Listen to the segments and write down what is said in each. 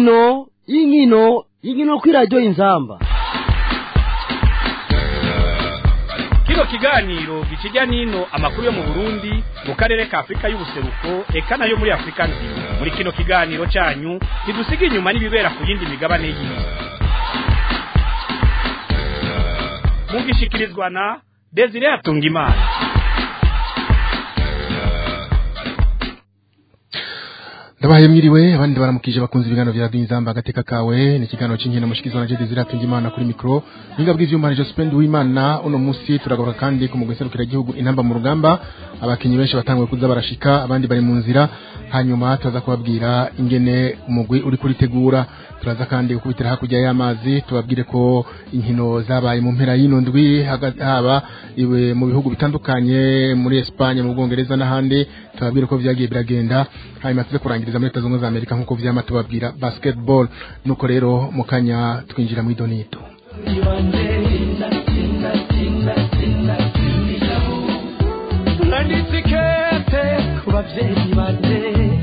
inkino inkino inkino kuri radiyo inzamba kino kiganiro gikijya n'ino amakuru yo mu burundi mu karere ka afurika y'ubuseruko eka nayo muri afurika nzima muri kino kiganiro cyanyu ntidusiga inyuma n'ibibera ku yindi migabane y'isi mugishikirizwa na desire atungimana ndabahaye mwiriwe abandi baramukije bakunze ibiganiro vya radiyo inzamba agateka kawe ni ikiganiro c'inkino mushikizwa na jede ziratunga imana kuri mikro ninga bw'ivyuma ni Jospin Uwimana uno musi turagaruka kandi ku mugwi serukira igihugu intamba mu rugamba abakinyi benshi batanguye kuza barashika abandi bari mu nzira hanyuma turaza kubabwira ingene umugwi uri kuritegura turaza kandi gukubitira hakurya y'amazi tubabwire ko inkino zabaye mu mpera y'ino ndwi haba iwe mu bihugu bitandukanye muri Espagne mu Bwongereza n'ahandi tubabwire ko vyagiye biragenda hanyuma tuze kurangiriza muri Leta Zunze za Amerika nk'uko vyama tubabwira basketball nuko rero mu kanya twinjira mu idonito nanditse ikete ku babyeyi bane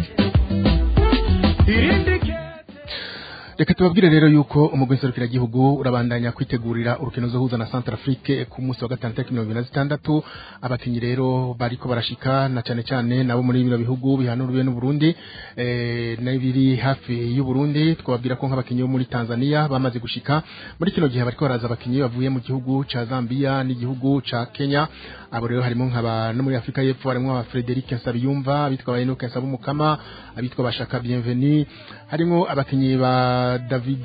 irindi kete reka tubabwire rero yuko umugwi nserukiragihugu urabandanya kwitegurira urukino zohuza na Centrafrique ku munsi wa gatanu tariki mirongo ibiri na zitandatu abakinyi rero bariko barashika na cane cane nabo muri bino bihugu bihanuriwe n'Uburundi eh, n'ibiri hafi y'Uburundi twababwira ko nk'abakinyi bo muri Tanzania bamaze gushika muri kino gihe bariko baraza abakinyi bavuye mu gihugu ca Zambia n'igihugu ca Kenya abo rero harimo nk'aba no muri Afrika y'Epfo harimo aba Frederic Nsabiyumva abitwa Enoch Nsabumukama abitwa Bashaka Bienvenue harimo abakinyi ba David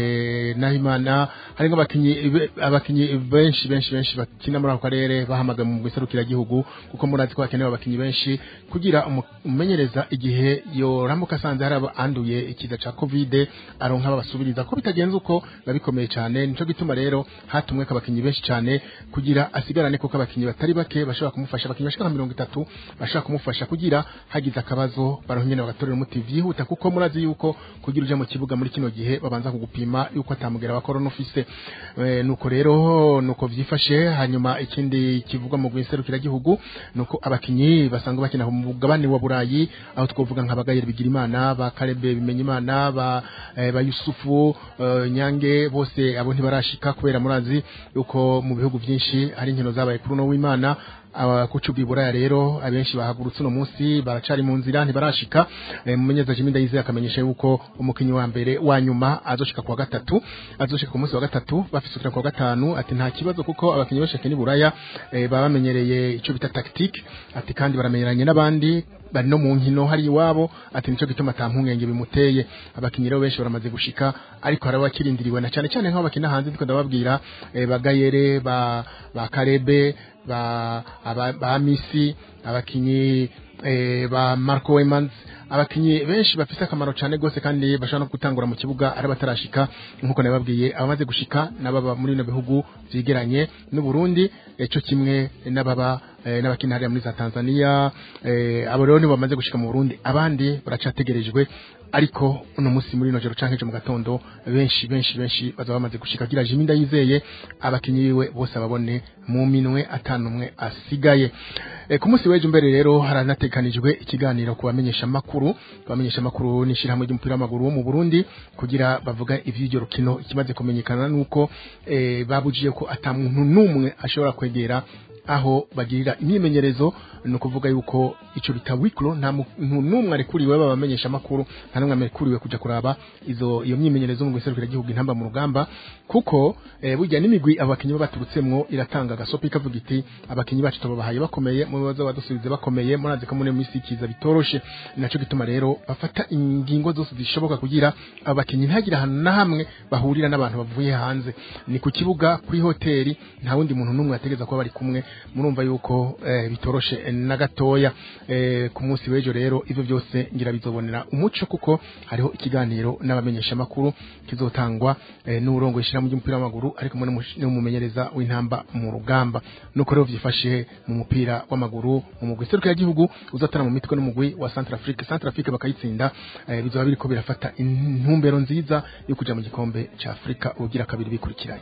Nahimana harimo abakinyi abakinyi benshi benshi benshi bakina muri ako karere bahamagaye mu giserukira gihugu kuko murazi ko hakenewe abakinyi benshi kugira umumenyereza igihe yoramuka asanze hari abanduye ikiza ca covid aronka babasubiriza ko bitagenze uko babikomeye cyane nico gituma rero hatumwe abakinyi benshi cyane kugira asigarane kuko abakinyi batari bake bashobora kumufasha abakinyi bashika mirongo itatu bashobora kumufasha kugira hagize akabazo baronke nyene bagatorera umuti vyihuta kuko murazi yuko kugira uje mu kibuga muri kino gihe babanza kugupima yuko atamugera wa corona ufise e, nuko rero nuko vyifashe hanyuma ikindi kivugwa mu gwiserukira gihugu nuko abakinyi basanga bakina mu mugabane wa Burayi aho twovuga nka bagayere bigira imana ba Karebe bimenya imana ba e, ba Yusufu e, Nyange bose abo ntibarashika kubera murazi yuko mu bihugu vyinshi hari inkino zabaye kuri no w'Imana abakucubi buraya rero abenshi bahagurutse uno munsi baracari mu nzira ntibarashika e, mumenyeza Jimmy Ndayize akamenyesha yuko umukinyi wa mbere wa nyuma azoshika kwa gatatu azoshika ku munsi wa gatatu bafisukira kwa gatanu ati nta kibazo kuko abakinyi benshi keni buraya e, baba bamenyereye ico bita tactique ati kandi baramenyeranye n'abandi bari no mu nkino hari iwabo ati nico gituma atampungenge bimuteye abakinyi rero benshi baramaze gushika ariko hari abakirindiriwe na cyane cyane nk'abakina hanze ndiko ndababwira e, bagayere ba ba Karebe ba aba, ba Misi abakinyi eh, ba Marco Wemans abakinyi benshi bafise akamaro cyane gose kandi bashobora no gutangura mu kibuga ari batarashika nkuko nababwiye abamaze gushika nababa muri no bihugu vyegeranye n'u Burundi eco kimwe n'ababa eh, n'abakina hariya muri za Tanzania eh, abo rero nibo bamaze gushika mu Burundi abandi baracategerejwe ariko uno musi muri no joro canke mu gatondo benshi benshi benshi bazaba bamaze gushika gira Jimmy Ndayizeye abakinyi biwe bose ababone mu minwe atanumwe asigaye e, ku munsi w'ejo mbere rero haranatekanijwe ikiganiro ku bamenyesha makuru bamenyesha makuru n'ishirahamwe ry'umupira w'amaguru wo mu Burundi kugira bavuga ivy'iryo rukino ikimaze kumenyekana nuko e, babujiye ko atamuntu numwe ashobora kwegera aho bagirira imyimenyerezo no kuvuga yuko ico bita wiklo nta muntu numwe arekuriwe babamenyesha makuru nta numwe arekuriwe kuja kuraba izo iyo myimenyerezo mu guserukira igihugu intamba mu rugamba kuko eh, burya n'imigwi abakinyi baturutsemwo iratanga gasopi ikavuga iti abakinyi bacu tubabahaye bakomeye mu bibazo badusubize bakomeye murazi ko muri misi kiza bitoroshe naco gituma rero bafata ingingo zose zishoboka kugira abakinyi ntagira ahantu na hamwe bahurira n'abantu bavuye hanze ni ku kibuga kuri hoteli nta wundi muntu numwe ategeza kuba bari kumwe murumva yuko eh, bitoroshe eh, na gatoya eh, ku munsi w'ejo rero ivyo byose ngira bizobonera umuco kuko hariho ikiganiro n'abamenyesha makuru kizotangwa eh, n'urongo ishira mu ry'umupira w'amaguru ariko muri n'umumenyereza w'intamba mu rugamba nuko rero vyifashe mu mupira w'amaguru mu mugwi seruka y'igihugu uzatana mu mitwe n'umugwi wa Centrafrique Centrafrique bakayitsinda eh, bizoba biriko birafata intumbero nziza yo kuja mu gikombe ca Afrika ugira kabiri bikurikiranye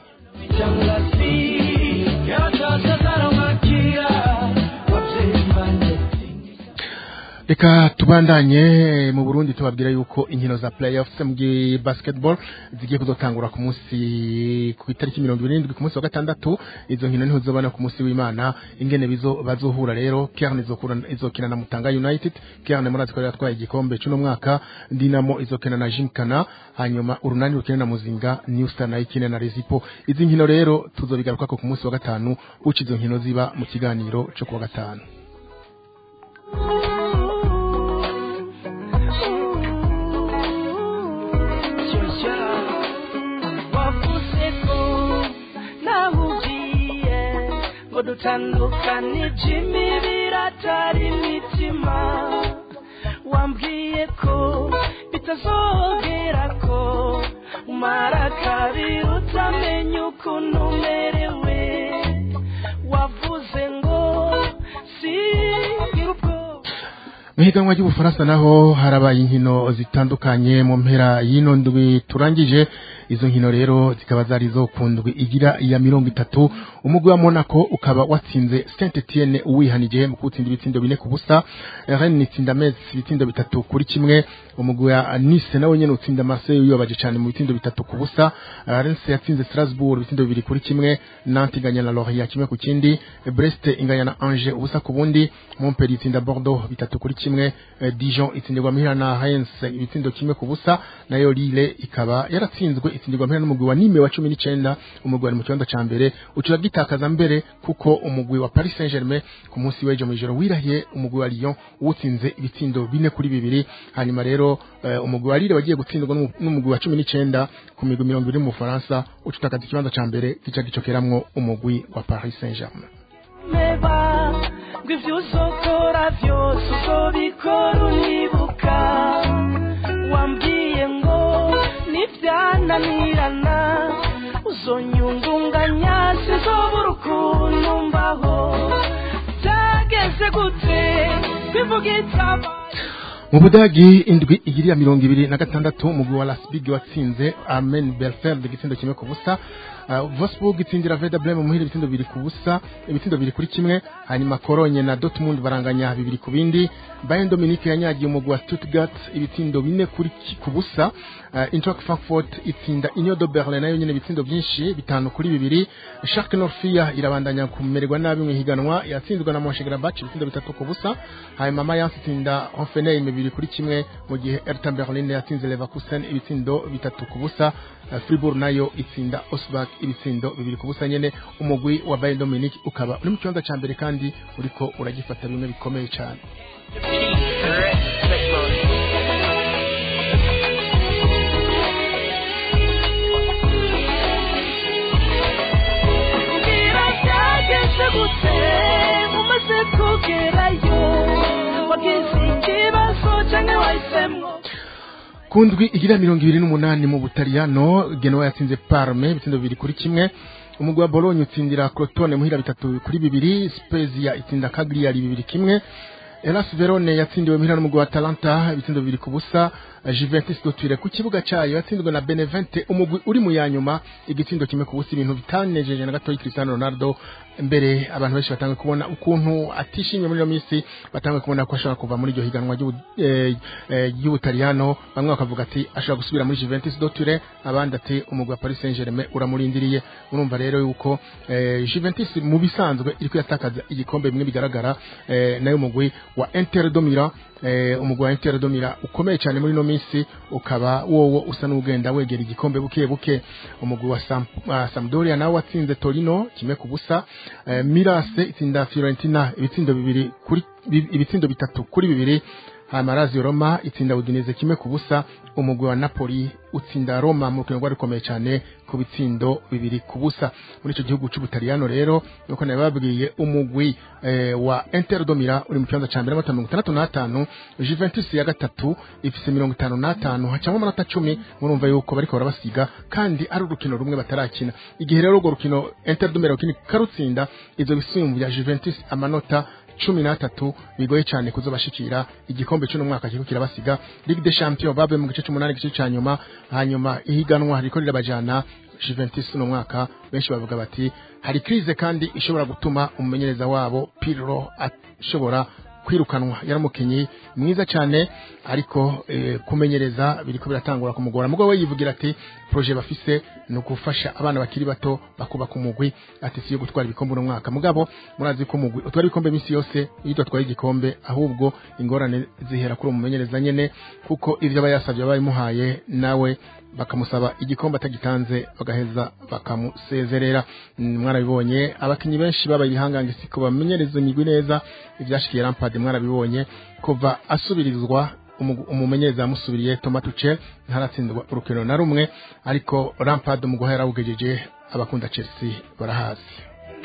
reka tubandanye mu Burundi tubabwira yuko inkino za playoffs mu gi- basketball zigiye kuzotangura ku munsi ku itariki 27 ku munsi wa gatandatu izo nkino niho zobana ku munsi w'Imana ingene bizo bazohura rero Kern izokura izokina na Mutanga United Kern murazi ko yatwaye igikombe cy'uno mwaka Dinamo izokina na Jinkana hanyuma urunani rukina na Muzinga New Star na ikine na Rezipo izi nkino rero tuzobigaruka ko ku munsi wa gatanu uca izo nkino ziba mu kiganiro cyo kuwa gatanu wavuze ko nawe ugiye ngo dutandukanije imibiri atari imitima wambwiye ko bitazogera ko umara kabiri utamenya ukuntu umerewe wavuze ngo sigira ubwoba mu higanwa ry'ubufaransa naho harabaye inkino zitandukanye mu mpera y'ino ndwi turangije izo nkino rero zikaba zari zo ku ndwi igira iya mirongo itatu umugwi wa monaco ukaba watsinze saint etienne uwihanije mu kuwutsinda ibitsindo bine ku busa rennes itsinda metz ibitsindo bitatu kuri kimwe umugwi wa nice nawe nyene utsinda marseille uyobaje cyane mu bitsindo bitatu ku busa rennes yatsinze strasbourg ibitsindo bibiri kuri kimwe nantes inganya na lorient kimwe ku kindi brest inganya na angers ubusa ku bundi montpellier itsinda bordeaux bitatu kuri kimwe eh, dijon itsindirwa mihira na Reims ibitsindo kimwe ku busa nayo lille ikaba yaratsinzwe itsindirwa mihira n'umugwi wa nime wa cumi n'icenda umugwi wari mu kibanza ca mbere ucura gitakaza mbere kuko umugwi wa paris saint germain ku munsi w'ejo mw'ijoro wirahiye umugwi wa lyon uwutsinze ibitsindo bine kuri bibiri hanyuma rero eh, umugwi wa lille wagiye gutsindwa n'umu- n'umugwi wa cumi n'icenda ku migwi mirongo ibiri mu bufaransa uca utakaza ikibanza ca mbere gica gicokeramwo umugwi wa paris saint germain meba ngo ibyo uzokora byose uzobikora unibuka wambwiye ngo nibyananirana uzonyungunganya sizobura ukuntu mbaho byageze gute bivuga itabaye mu budagi indwi igiriya mirongo ibiri na gatandatu umugwi wa lasbig watsinze amen belfeld igitsindo kimwe ku busa uh, vosburg itsindira veda breme muhira ibitsindo bibiri ku busa ibitsindo bibiri kuri kimwe hanyuma koronye na dortmund baranganya bibiri ku bindi bayern dominique yanyagiye umugwi wa stuttgart ibitsindo bine kuri ki- ku busa uh, eintracht frankfurt itsinda union de berlin nayo nyene ibitsindo byinshi bitanu kuri bibiri shark norfia irabandanya kumererwa nabi mu ihiganwa yatsinzwe na monchegrabach ibitsindo bitatu ku busa hanyuma mayence itsinda hoffenheim bibiri kuri kimwe mu gihe erta berlin yatsinze leverkusen ibitsindo bitatu ku busa Uh, fribourg nayo itsinda osbak ibitsindo bibiri ku busa nyene umugwi wa bayern dominique ukaba uri mu kibanza ca mbere kandi uriko uragifata bimwe bikomeye cane mbwira byageze gute umaze kugerayo wagize ikibazo cyangwa wahisemo ku ndwi igira mirongo ibiri n'umunani mu butaliyano genoa yatsinze parme ibitsindo bibiri kuri kimwe umugwi wa bolonye utsindira crotone muhira bitatu kuri bibiri spezia itsinda cagliari bibiri kimwe elas verone yatsindiwe muhira n'umugwi wa talanta ibitsindo bibiri ku busa juventus dotire ku kibuga cayo yatsinzwe na benevente umugwi uri mu ya nyuma igitsindo kimwe ku busa ibintu bitanejeje na gatoyi cristiano ronaldo mbere abantu benshi batangiye kubona ukuntu atishimye muri iyo minsi batangiye kubona ko ashobora kuva muri iryo higanwa ry'ubu- eh, eh, ry'ubutaliyano bamwe bakavuga ati ashobora gusubira muri juventus dotire abandi ati umugwi wa paris saint germain uramurindiriye urumva rero yuko eh, juventus mu bisanzwe iri kuyatakaza igikombe bimwe bigaragara eh, nayo umugwi wa inter domira eh, umugwi wa inter domira ukomeye cyane muri ino minsi ukaba wowo usa n'ugenda wegera igikombe buke buke umugwi wa Sam, uh, sampdoria nawe watsinze torino kimwe ku busa eh, mirase itsinda fiorentina ibitsindo bibiri kuri bi- ibitsindo bitatu kuri bibiri hanyuma lazio roma itsinda udineze kimwe ku busa umugwi wa napoli utsinda roma mu rukino rwari rukomeye cyane ku bitsindo bibiri ku busa muri icyo gihugu cy'ubutaliyano rero nuko nababwiye umugwi eh, wa inter domira uri mu kibanza cya mbere amata mirongo itandatu n'atanu juventus ya gatatu ifise mirongo itanu n'atanu hacamo amanota cumi murumva yuko bariko barabasiga kandi ari urukino rumwe batarakina igihe rero urwo rukino inter domira rukini karutsinda ivyo bisumbya juventus amanota cumi n'atatu bigoye cyane kuzobashikira igikombe cy'uno mwaka kiriko kirabasiga ligue des champions babe mu gice c'umunani igice ca nyuma hanyuma ihiganwa riko rirabajana Juventus uno mwaka benshi bavuga bati hari crise kandi ishobora gutuma umumenyereza wabo Pirlo ashobora kwirukanwa yari umukinyi mwiza cyane ariko eh, kumenyereza biriko biratangura kumugora mugabo we yivugira ati projet bafise ni ugufasha abana bakiri bato bakubaka umugwi ati siyo gutwara ibikombe uno mwaka mugabo murazi ko umugwi utwara ibikombe iminsi yose iyo udatwaye igikombe ahubwo ingorane zihera kuri uwo mumenyereza nyene kuko ivyo aba yasavye aba yamuhaye nawe bakamusaba igikombe atagitanze bagaheza bakamusezerera Mm, mwarabibonye abakinyi benshi babaye ibihangange siko bamenyereza imigwi neza ivyashikiye Lampard mwarabibonye kuva asubirizwa umu- umumenyereza yamusubiriye Thomas Tuchel ntaratsindwa urukino na rumwe ariko Lampard mu guhera yarawugejeje abakunda Chelsea barahazi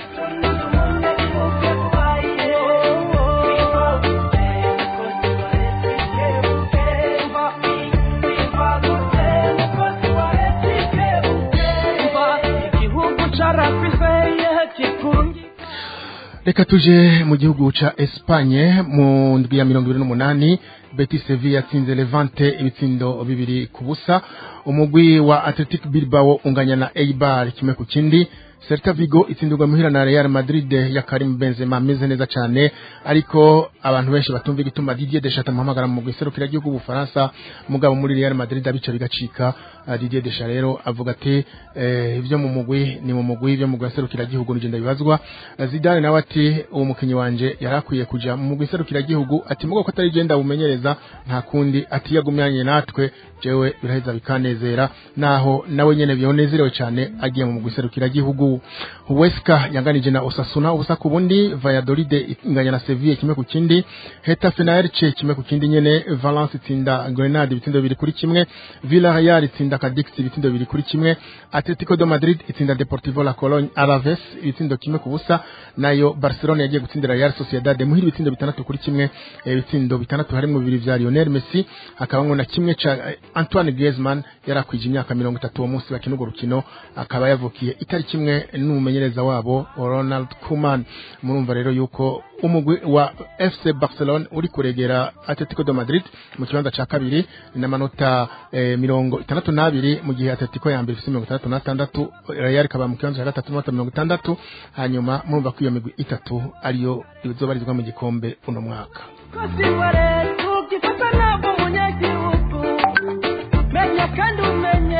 igihugu carafise kikungi reka tuje mu gihugu ca Espagne mu ndwi ya mirongo ibiri n'umunani Betis Sevilla yatsinze Levante ibitsindo bibiri ku busa umugwi wa Athletic Bilbao unganya na Eibar kimwe ku kindi Celta Vigo itsindirwa muhira na Real Madrid ya Karim Benzema ameze neza cyane ariko abantu benshi batumva igituma Didier Deschamps amuhamagara mu giserukira igihugu Bufaransa mugabo muri Real Madrid abica bigacika Ah, Didier Deschamps rero avuga ati eh, ibyo mu mugwi ni mu mugwi ibyo mu giserukira igihugu nigenda bibazwa Zidane nawe ati uwo mukinyi wanje yarakwiye kuja mu giserukira igihugu ati mugo ko atari genda bumenyereza nta kundi ati yagumyanye natwe jewe biraheza bikanezera naho nawe nyene byonezerewe cyane agiye mu giserukira igihugu Huesca yanganije na Osasuna ubusa ku bundi Valladolid inganya na Sevilla kimwe ku kindi Hetafe na Elche kimwe ku kindi nyene Valence itsinda Grenade ibitsindo bibiri kuri kimwe Villarreal itsinda Cadix ibitsindo bibiri kuri kimwe Atletico de Madrid itsinda Deportivo La Cologne Alaves ibitsindo kimwe ku busa nayo Barcelona yagiye gutsindira Real Sociedad muhira ibitsindo bitandatu kuri kimwe eh, ibitsindo bitandatu harimo bibiri vya Lionel Messi hakabamwo na kimwe ca eh, Antoine Griezmann yarakwije imyaka mirongo itatu uwo munsi bakina urwo rukino akaba yavukiye itariki kimwe n'umumenyereza wabo Ronald Koeman murumva rero yuko umugwi wa FC Barcelona uri kuregera Atletico de Madrid mu kibanza ca kabiri n'amanota eh, mirongo itandatu n'abiri mu gihe Atletico ya mbere ifise mirongo itandatu n'atandatu Real ikaba mu kibanza ca gatatu n'amanota mirongo itandatu hanyuma murumva ko iyo migwi itatu ariyo izobarizwa mu gikombe uno mwaka kosiwere tukifata nabo munyagihugu menya kandi umenye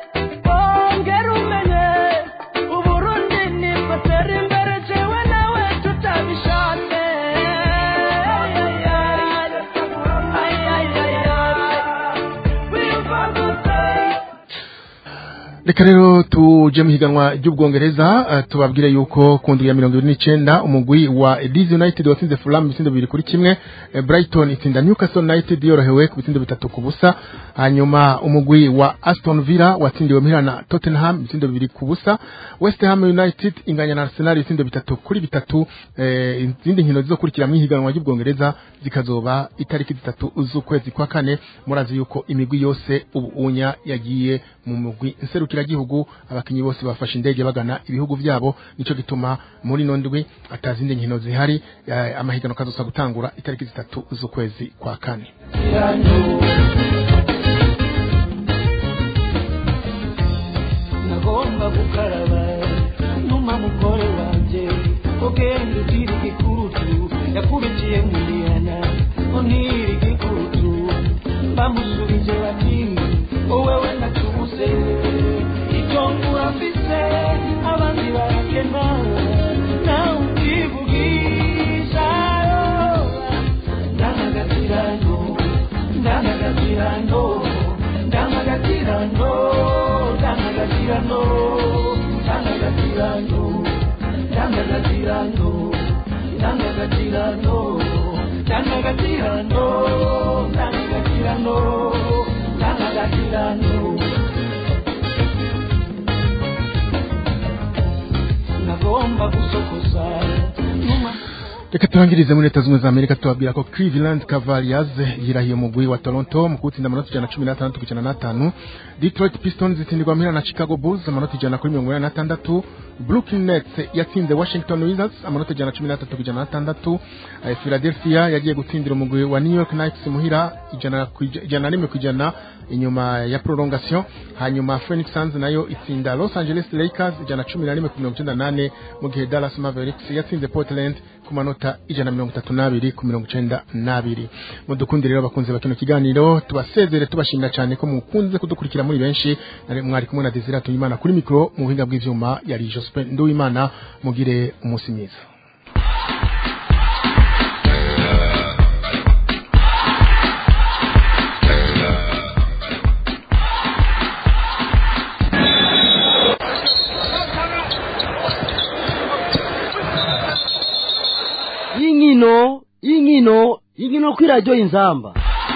ongera umenye uburundi nibwo tera imbere jewe nawe tutabishatse reka rero tuje mu higanwa ry'ubwongereza eh, tubabwire yuko ku ndwi ya mirongo ibiri n'icenda umugwi wa Leeds United watsinze Fulham ibitsindo bibiri kuri kimwe eh, Brighton itsinda Newcastle United yorohewe ku bitsindo bitatu ku busa hanyuma umugwi wa Aston Villa watsindiwe muhira na Tottenham ibitsindo bibiri ku busa West Ham United inganya na Arsenal ibitsindo bitatu kuri bitatu eh, izindi nkino zizokurikira mu higanwa ry'ubwongereza zikazoba itariki zitatu z'ukwezi kwa kane murazi yuko imigwi yose ubu unya yagiye mu mugwi nserukiragihugu abakinyi bose bafashe indege bagana ibihugu vyabo nico gituma muri ino ndwi atazindi nkino zihari eh, amahiganwa kazosa gutangura itariki zitatu z'ukwezi kwa kane nagomba gukaraba numa mugore wanje ugenda ugira igikurutu yakurikiye muriyana unira igikurutu bamusubije bati wowewe natubuze icyo ngura mfise abandi barakena nawe ukivugisha ndangagatirano ndangagatirano ndangagatirano ndangagatirano ndangagatirano ndangagatirano ndangagatirano ndangagatirano ndangagatirano ndangagatirano nagomba gusokoza numa reka turangirize muri leta zunze za amerika tubabwira ko cleveland cavaliers yirahiye umugwi wa toronto mu kuwutsinda amanota ijana na cumi n'atandatu ku ijana n'atanu detroit pistons itsindirwa muhira na chicago bulls amanota ijana kuri mirongo inani n'atandatu brooklyn nets yatsinze washington wizards amanota ijana na cumi n'atatu ku ijana n'atandatu Eh, philadelphia yagiye gutsindira umugwi wa new york knights muhira ijana ku ija- ijana na rimwe ku ijana inyuma ya prolongation hanyuma phoenix suns nayo itsinda los angeles lakers ijana na cumi na rimwe ku mirongo icyenda n'ane mu gihe dallas mavericks yatsinze portland ku manota gushika ijana na mirongo itatu n'abiri ku mirongo icenda n'abiri mudukundi rero bakunze bakino kiganiro tubasezere tubashimira cyane ko mukunze kudukurikira muri benshi nari mwari kumwe na Desire Tuyimana kuri mikro mu buhinga bw'ivyuma yari Jospin Nduwimana mugire umunsi mwiza y'inkino y'inkino y'inkino kuri radiyo inzamba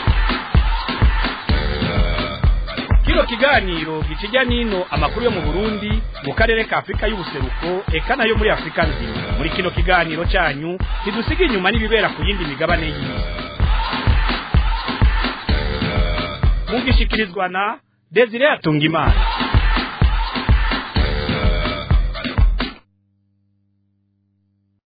kino kiganiro gikijya n'ino amakuru yo mu burundi mu karere ka afurika y'ubuseruko eka nayo muri afurika nzima muri kino kiganiro cyanyu ntidusiga inyuma n'ibibera ku yindi migabane y'isi mugishikirizwa na desire atungimana